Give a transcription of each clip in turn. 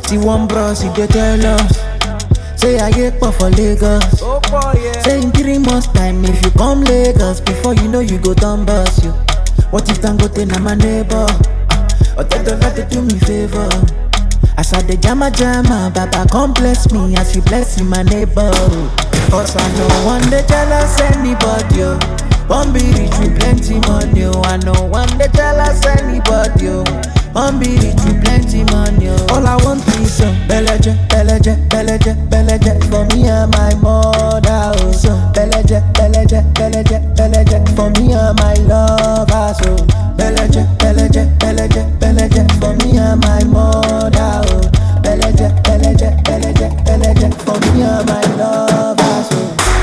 See one bros, he dey tell us. Say I get pop for Lagos. Oh boy, yeah. Say in three months time, if you come Lagos, before you know you go down bus you. What if Dangote na my neighbor? Or they don't let to do me favor. As I dey jama jama, Baba come bless me as you bless my neighbor. Cause I know one day jealous anybody. Oh. One be rich with plenty money. Oh. I know one day jealous anybody. Oh. One be rich with plenty money. Oh. All I want is some beleje, beleje, beleje, beleje for me and my mother. Oh. Some beleje, beleje, beleje, beleje for me and my lover. So beleje, beleje, beleje, beleje for me and my mother. Oh. Beleje, beleje, beleje, beleje for me and my lover. So.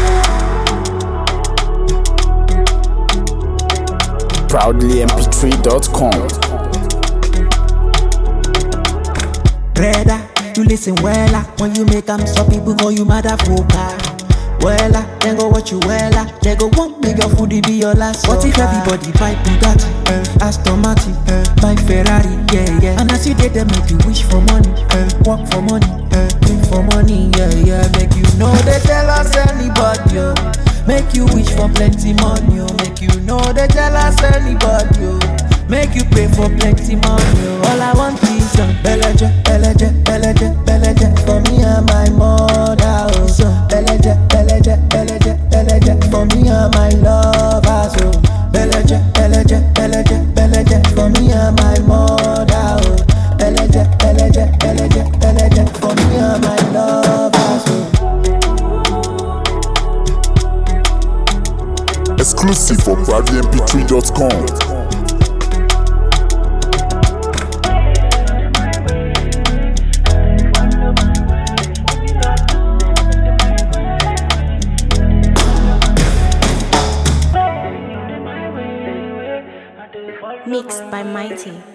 proudlymp3.com. Brother, you listen wella When you make them stop people call you motherfucker Wella, then go watch you wella They go want make your food be your last What if everybody buy Bugatti, uh, Aston Martin, uh, buy Ferrari, yeah, yeah And as you did them make you wish for money, uh, work for money, uh, dream for money, yeah, yeah Make you know they tell us anybody, oh. Make you wish for plenty money, oh. Make you know they tell us anybody, oh. Make you pay for plenty money. oh. All I want is some beleje, beleje, beleje, beleje for me and my mother. Oh, some beleje, beleje, beleje, beleje for me and my lover. So beleje, beleje, beleje, beleje for me and my mother. Oh, beleje, beleje, beleje, beleje for me and my lover. So. Exclusive for proudlymp3.com. Mixed by Mighty.